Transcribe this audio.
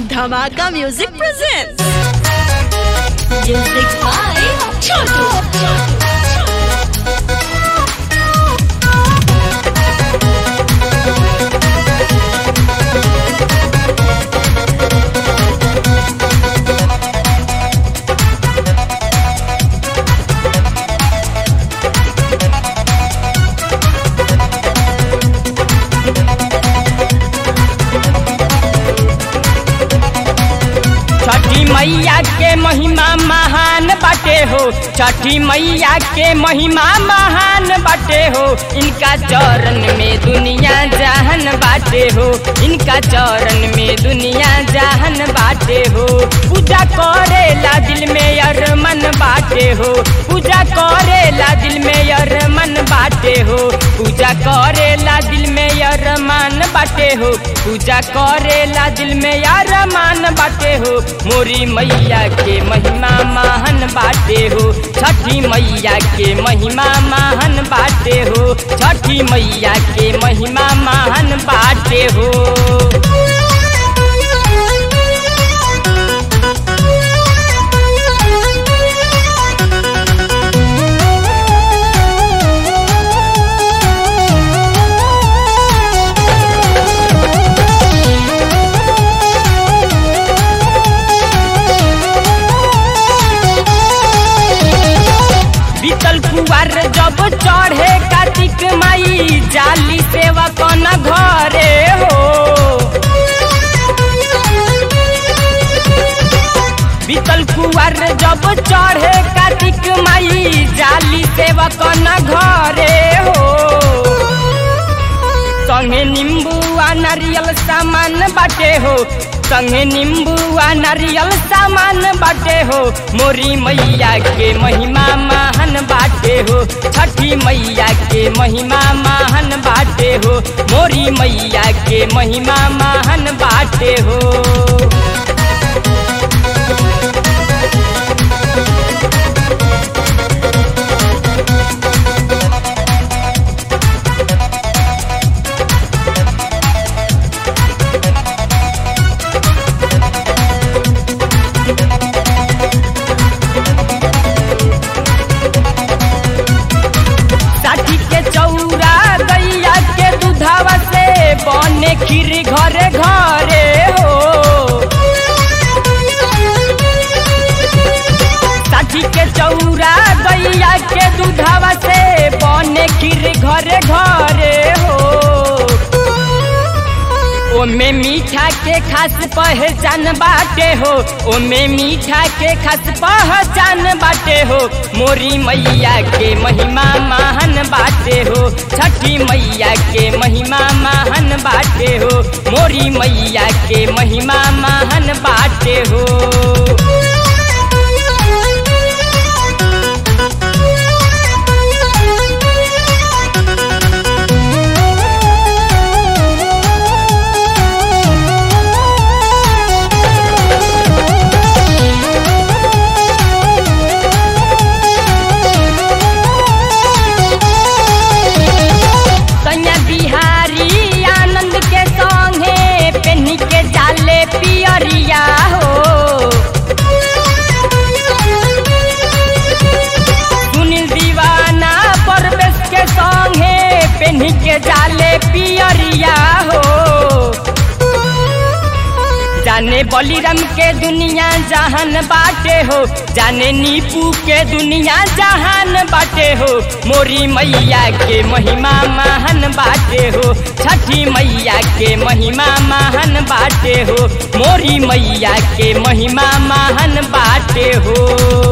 Dhamaka Music presents Music by Chotu. छठी मैया के महिमा महान बाटे हो छठी मैया के महिमा महान बाटे हो इनका चरण में दुनिया जहन बाटे हो इनका चरण में दुनिया जहन बाटे हो पूजा करेला दिल में अरमन बाटे हो पूजा करेला दिल में अरमन बाटे हो पूजा करेला दिल में अरमान बाटे हो पूजा करेला दिल में अरमान बाटे हो मोरी मैया के महिमा महान बाटे हो छठी मैया के महिमा महान बाटे हो छठी मैया के महिमा महान बाटे हो बीतल कुआर जब चढ़े कार्तिक माई जाली सेवा कन घरे हो बीतल कुआर जब चढ़े कार्तिक माई जाली सेवा कन घरे हो संगे नींबू आ नारियल सामान बाटे हो संगे नींबू आ नारियल सामान बाटे हो मोरी मैया के महिमा महान बाटे हो छठी मैया के महिमा महान बाटे हो मोरी मैया के महिमा महान बाटे हो साठी के चौरा गैया के दूधावा से बने खीर घरे घरे हो साठी के चौरा गैया के दूधावा से बने खीर घरे घरे हो ओमे मीठा के खास पहचान बाटे हो ओमे मीठा के खास पहचान बाटे हो मोरी मैया के महिमा महान बाटे हो छठी मैया के महिमा महान बाटे हो मोरी मैया के महिमा महान बाटे हो सैया बिहारी आनंद के संगे पेन्ही के जाले पियरिया हो सुनील दीवाना परवेश के संगे पेन्ही के जाले पियरिया हो जाने बलिराम के दुनिया जहान बाटे हो जाने नीपू के दुनिया जहान बाटे हो मोरी मैया के महिमा महान बाटे हो छठी मैया के महिमा महान बाटे हो मोरी मैया के महिमा महान बाटे हो